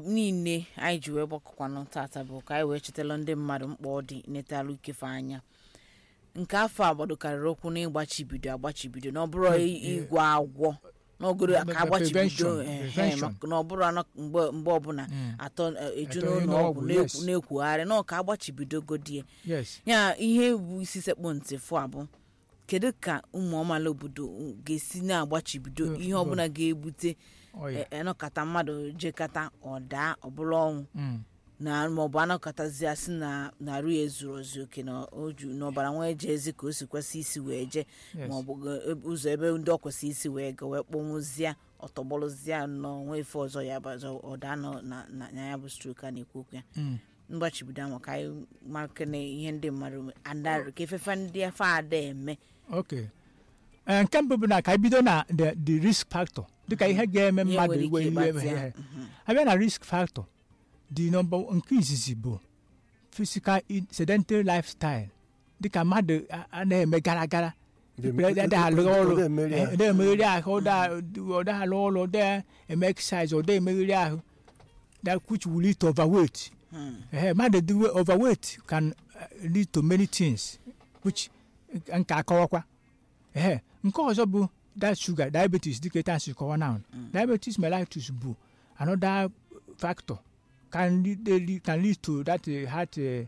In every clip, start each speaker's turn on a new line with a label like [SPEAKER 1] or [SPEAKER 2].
[SPEAKER 1] niile anyị ji wee gbakọkwanụ tata bụ ka anyị wee chetala ndị mmadụ mkpa ọ dị netalụ ikefe anya nke afọ a gbadokarịrị okwu na ịgbachibido agbachibido na ọ bụrụ ịgwọ agwọ n'ogoro ka agbachibido
[SPEAKER 2] Prevention,
[SPEAKER 1] ehe,
[SPEAKER 2] prevention.
[SPEAKER 1] maka na ọ bụrụ anọ mgbe mgbe ọbụla atọ eh, eju
[SPEAKER 2] Atọ
[SPEAKER 1] n'ụlọ
[SPEAKER 2] n'ụlọ
[SPEAKER 1] ọgwụ
[SPEAKER 2] ọgwụ,
[SPEAKER 1] na-ekwu-
[SPEAKER 2] yes.
[SPEAKER 1] na-ekwugharị na ọ ka agbachibido godie
[SPEAKER 2] yes
[SPEAKER 1] ya ihe bụ isi sekpụ ntị fụ abụ kedu ka ụmụ amaala obodo ga-esi na-agbachibido
[SPEAKER 2] Mm,
[SPEAKER 1] ihe ọbụla ga-ebute
[SPEAKER 2] ọya
[SPEAKER 1] e- enọkata mmadụ jekata ọdaa ọbụla ọnwụ
[SPEAKER 2] Mm.
[SPEAKER 1] na maọbụ anọkọtazi asị na narụ ya ezuru ozu oke na oju na ọbara nwa eje ezi ka o si kwesị isi wee je
[SPEAKER 2] Yes.
[SPEAKER 1] maọbụ ga- ebe- ụzọ ebe ndị ọ kwesị isi wee ga wee kpọnwụzịa ọtọgbọrọzịa n'onwe ife ọzọ ya bụ ọzọ ọda nọ na na na ya bụ strok a na-ekwu okwu ya
[SPEAKER 2] Mm.
[SPEAKER 1] mgbachibido ahụ ka anyị maka na ihe ndị mmadụ andarị ka efefe ndị afọ ada eme
[SPEAKER 2] okay Eh, nke mbụ bụ na ka anyị bido na the the risk factor dịka ihe ga-eme
[SPEAKER 1] Ihe
[SPEAKER 2] mmadụ
[SPEAKER 1] nwere
[SPEAKER 2] iwe
[SPEAKER 1] ike
[SPEAKER 2] iwe
[SPEAKER 1] ịgbatị ya.
[SPEAKER 2] ihe abịa na risk factor the number nke izizi bụ physical in- sedentary lifestyle dịka mmadụ a- a na-eme gara gara na-alụ ọrụ eh, na-emegheri ahụ ọda alụ ọrụ ọda eme exercise ọda emegheri ahụ that which will lead to overweight
[SPEAKER 1] Hmm.
[SPEAKER 2] Eh, mmadụ dị we- overweight can uh, lead to many things which uh, nke akọwakwa Eh, nke ọzọ bụ that sugar diabetes dịka etu asi kọwa now diabetes mellitus bụ another factor can lead, dey lead- can lead to that uh, heart uh,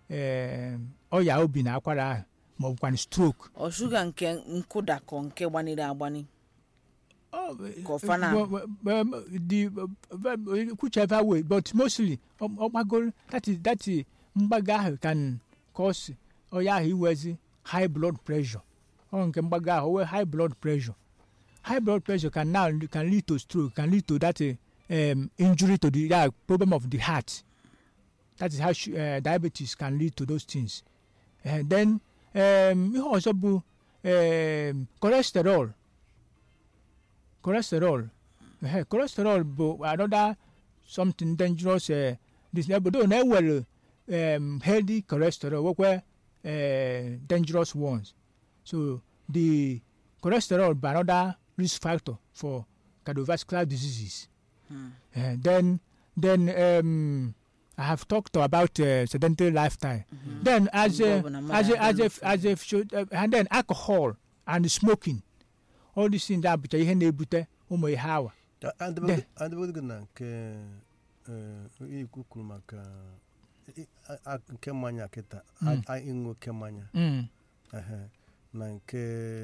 [SPEAKER 2] uh, ọya obi na akwara ahụ ma ọ bụkwa stroke
[SPEAKER 1] ọ shuga nke nkụda ka nke gbaniri agbani
[SPEAKER 2] Oh,
[SPEAKER 1] Kofana.
[SPEAKER 2] well, well, well, the uh, whichever way, but mostly um, ọgbagoro that is that is mgbago ahụ can cause ọya ahụ iwezi high blood pressure ọ nke mgbago ahụ owe high blood pressure high blood pressure can now can lead to stroke can lead to that uh, um, injury to the yeah, problem of the heart that is how sh- uh, diabetes can lead to those things uh, then um, ihe ọzọ bụ um, cholesterol cholesterol ehe cholesterol bụ another something dangerous uh, this obodo na-ewere um, healthy cholesterol nwekwe uh, dangerous ones so the cholesterol bụ another risk factor for cardiovascular diseases
[SPEAKER 1] Hmm.
[SPEAKER 2] uh, then then um, I have talked about uh, sedentary lifestyle then as a,
[SPEAKER 1] Mgbe ọbụla
[SPEAKER 2] as
[SPEAKER 1] mmadụ
[SPEAKER 2] a, as a,
[SPEAKER 1] adịghị
[SPEAKER 2] as a, should, uh, and then alcohol and smoking all these things abụcha ihe na-ebute ụmụ ihe awa
[SPEAKER 3] adịbodgo na nke eh, ikwu kwuru maka i- a- a- nke mmanya kịta a-
[SPEAKER 2] Mm.
[SPEAKER 3] a- ịṅụ oke mmanya
[SPEAKER 2] mm.
[SPEAKER 3] ehe, na nke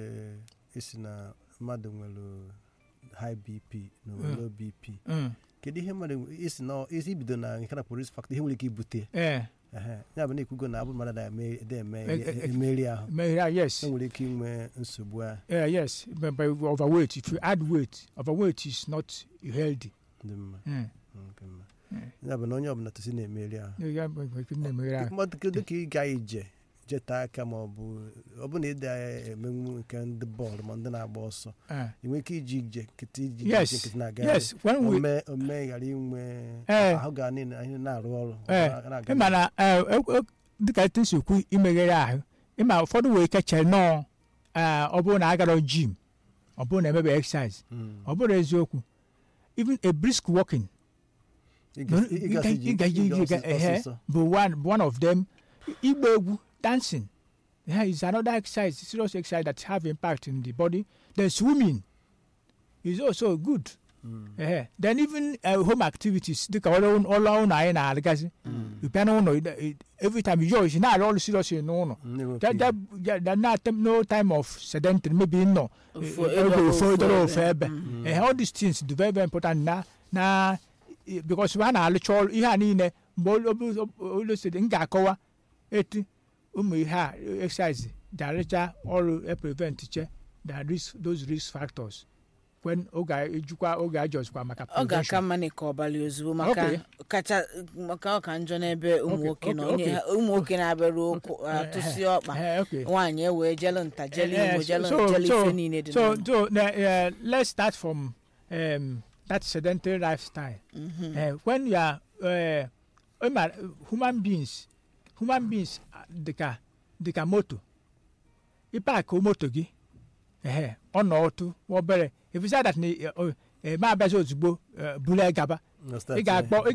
[SPEAKER 3] isi na mmadụ nwere high bp na
[SPEAKER 2] Mm.
[SPEAKER 3] low bp
[SPEAKER 2] Mm.
[SPEAKER 3] kedu ihe mmadụ nwe- isi na isi ibido na nke na polis factor ihe nwere ike ibute
[SPEAKER 2] Eh,
[SPEAKER 3] ehe, ya bụ na ikwugo na abụ mmadụ na-eme eme
[SPEAKER 2] Eh, eh, eh.
[SPEAKER 3] emeri ahụ
[SPEAKER 2] may- yeah, yes
[SPEAKER 3] e nwere ike inwe nsogbu ahụ
[SPEAKER 2] uh, yes but, but overweight if you add weight overweight is not healthy
[SPEAKER 3] dị mma
[SPEAKER 2] mm.
[SPEAKER 3] nke mma
[SPEAKER 2] Mm.
[SPEAKER 3] ya bụ na onye ọbụla tosi na-emeri ahụ
[SPEAKER 2] Yeah, yeah, but- but na-emeghere ahụ.
[SPEAKER 3] mmadụ kedu ka ị ga ije jeta aka ma ọ bụ ọ bụ na ịda emenwu nke ndị bọọlụ ma ndị na-agba ọsọ
[SPEAKER 2] Eh,
[SPEAKER 3] ị nwere ike iji ije nkịtị iji
[SPEAKER 2] Yes,
[SPEAKER 3] ije nkịtị na-aga
[SPEAKER 2] yes when we
[SPEAKER 3] ome ome ghara inwe
[SPEAKER 2] Eh.
[SPEAKER 3] ahụ ga niile anyị na-arụ ọrụ
[SPEAKER 2] Eh,
[SPEAKER 3] na- na-aga
[SPEAKER 2] ịma na eh, eh, eh, dịka etu esi ekwu imeghere ahụ ịma ụfọdụ wee ike chere nọọ eh, ọ bụrụ na agara jim ọ bụrụ na emebe exercise
[SPEAKER 3] Mm.
[SPEAKER 2] ọ bụrụ eziokwu even a brisk walking
[SPEAKER 3] Ị ga- ị gasị ije-
[SPEAKER 2] ịga
[SPEAKER 3] ije
[SPEAKER 2] ije
[SPEAKER 3] ọsị-
[SPEAKER 2] ehe
[SPEAKER 3] ọsịsọ.
[SPEAKER 2] bụ one bụ one of them igba egwu dancing yeah, is another exercise serious exercise that have impact in the body then swimming is also good
[SPEAKER 3] Mm.
[SPEAKER 2] ehe then even uh, home activities dịka ọrụ ọrụ ụlọ anyị na-arụgasị
[SPEAKER 3] Mm.
[SPEAKER 2] you bịa n'ụlọ ị- ị- every time you yours na-arụ ọrụ serious n'ụlọ
[SPEAKER 3] Mm, na-enwe
[SPEAKER 2] that, that, that, that not no time of sedentary maybe nọ
[SPEAKER 1] Ofu
[SPEAKER 2] eh,
[SPEAKER 1] ebe
[SPEAKER 2] ebe
[SPEAKER 1] ọ bụ
[SPEAKER 2] ofu
[SPEAKER 1] ofu
[SPEAKER 2] dọrọ
[SPEAKER 1] ebe.
[SPEAKER 2] ofu ebe
[SPEAKER 1] Mm.
[SPEAKER 2] Eh, all these things dị very very important na na eh, because ha na-alụcha ọrụ ihe a niile mgbe olosiri m ga-akọwa etu ụmụ ihe a eh, exercise ji arụcha ọrụ e prevent che the risk those risk factors when oge a- ejikwa oge ajọzikwa maka
[SPEAKER 1] ọ ga-aka
[SPEAKER 2] prevention
[SPEAKER 1] mma na ka ọbalị ozugbo maka
[SPEAKER 2] Okay.
[SPEAKER 1] kacha maka ọka njọ n'ebe ụmụ
[SPEAKER 2] Okay,
[SPEAKER 1] nwoke na
[SPEAKER 2] okay,
[SPEAKER 1] onye
[SPEAKER 2] okay.
[SPEAKER 1] ha- ụmụ nwoke na-abịarụ okwu atụsi ọkpa
[SPEAKER 2] Eh, okay.
[SPEAKER 1] nwaanyị ewee jelu nta jelu
[SPEAKER 2] Eh,
[SPEAKER 1] igbo
[SPEAKER 2] so-
[SPEAKER 1] jelu
[SPEAKER 2] so-
[SPEAKER 1] jelu
[SPEAKER 2] so-
[SPEAKER 1] ife niile dị
[SPEAKER 2] so
[SPEAKER 1] n'ụlọ.
[SPEAKER 2] so uh, let's start from um, that sedentary lifestyle
[SPEAKER 1] Mhm.
[SPEAKER 2] uh, when you are uh, ịma, human beings human beings ah, dịka dịka moto ịpaakị moto gị ehe ọ nọ otu obere if you say that na ma abịazi ozugbo eh, buru ya gaba
[SPEAKER 3] Na
[SPEAKER 2] ị
[SPEAKER 3] start, eh.
[SPEAKER 2] ga-akpọ ị